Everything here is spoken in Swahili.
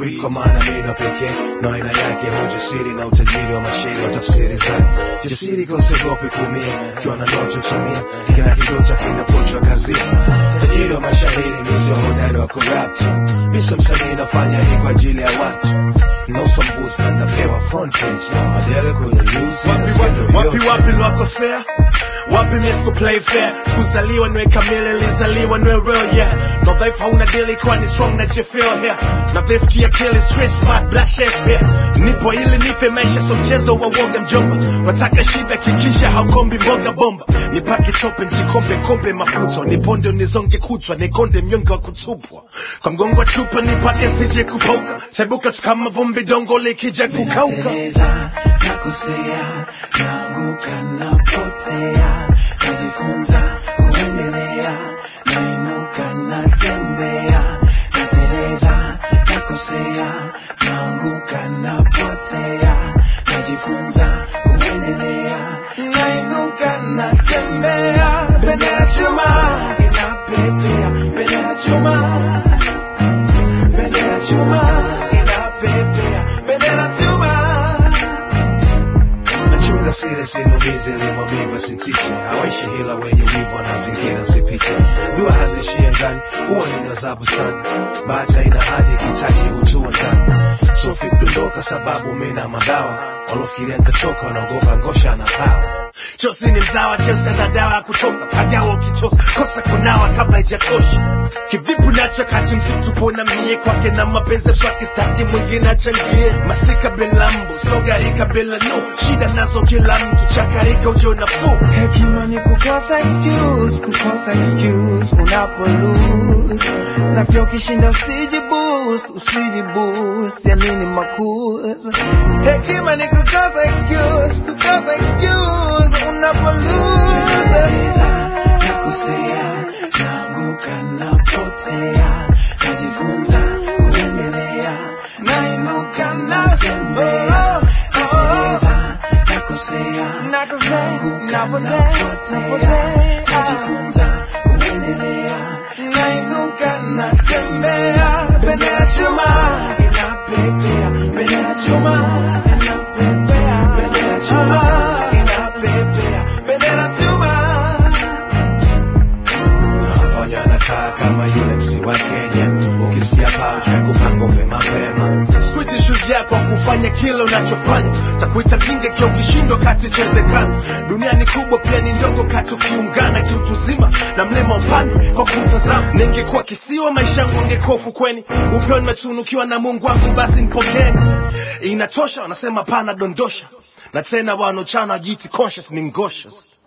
story kwa maana mino pekee na aina yake hujasiri na utajiri wa mashairi wa tafsiri zake jasiri kosiogopi kuumia ukiwa na ndoto tumia kila kidota kinapochwa kazini tajiri wa mashairi misio hodari wa corrupt miso msanii nafanya hii kwa ajili ya watu nusu mbuzi na napewa front page adele kwenye news wapi wapi wapi wapi lwakosea wapi misko play fair sikuzaliwa niwe kamili lizaliwa niwe real yeah no dhaifu hauna dili kwani strong na jefeel here na dhaifu kiakili street smart black shakespeare nipo ili nife maisha so mchezo wa woga mjomba wataka shiba kikisha haukombi mboga bomba nipake chope njikombe kombe mafuta niponde nizonge kutwa nikonde mnyonge wa kutupwa kwa mgongo wa chupa nipake sije kupauka taibuka tu kama vumbi dongo likija kukauka Nateleza, nakosea, naanguka, napotea, najifunza kuendelea, nainuka, natembea, nateleza, nakosea, naanguka, napotea, najifunza kuendelea, nainuka, natembea, bendera chuma inapepea, bendera chuma bendera chuma inapepea, bendera chuma nachunga siri sinumizi limwamiva sintishi hawaishi hila wenye wivu wanaozingira sipite dua hazishie ngani huwa ni gazabu sana bahati haina hadi kitaji hutua ndani sofi kudondoka sababu mina madawa walofikiria nitachoka wanaogopa ngosha na pawa Chosi ni mzawa, Chelsea ana dawa ya kutoka pagawa ukitosa kosa kunawa kabla haijatosha. Kivipi nacho kati msitu pona mie kwake na mapenzi twake staki mwingine achangie masika bila mbu sogarika bila no shida nazo kila mtu chakarika ujo nafuu hekima ni kukosa excuse kukosa excuse unapo lose na pia ukishinda usiji boost usiji boost ya nini makuza hekima ni kukosa excuse kukosa excuse unapo lose nakosea naanguka napotea najifunza kuendelea nainuka natembea nateleza nakosea naanguka napotea najifunza kuendelea nainuka natembea bendera chuma inapepea bendera chuma inapepea bendera chuma inapepea bendera chuma nafanya nakaa kama yule msi wa kenya ukisikia paucha ya kupanga ufe mapema Switi shujaa kwa kufanya kile unachofanya, takuita mjinga ikiwa ukishindwa kati chezekana. Dunia ni kubwa pia ni ndogo kati ukiungana kiutuzima na mlema upande kwa kumtazama. Ningekuwa kisiwa maisha yangu ungekuwa ufukweni, upeo nimetunukiwa na Mungu wangu, basi nipokeni. Inatosha, wanasema pana dondosha, na tena wanochana jiti conscious ni ngoshes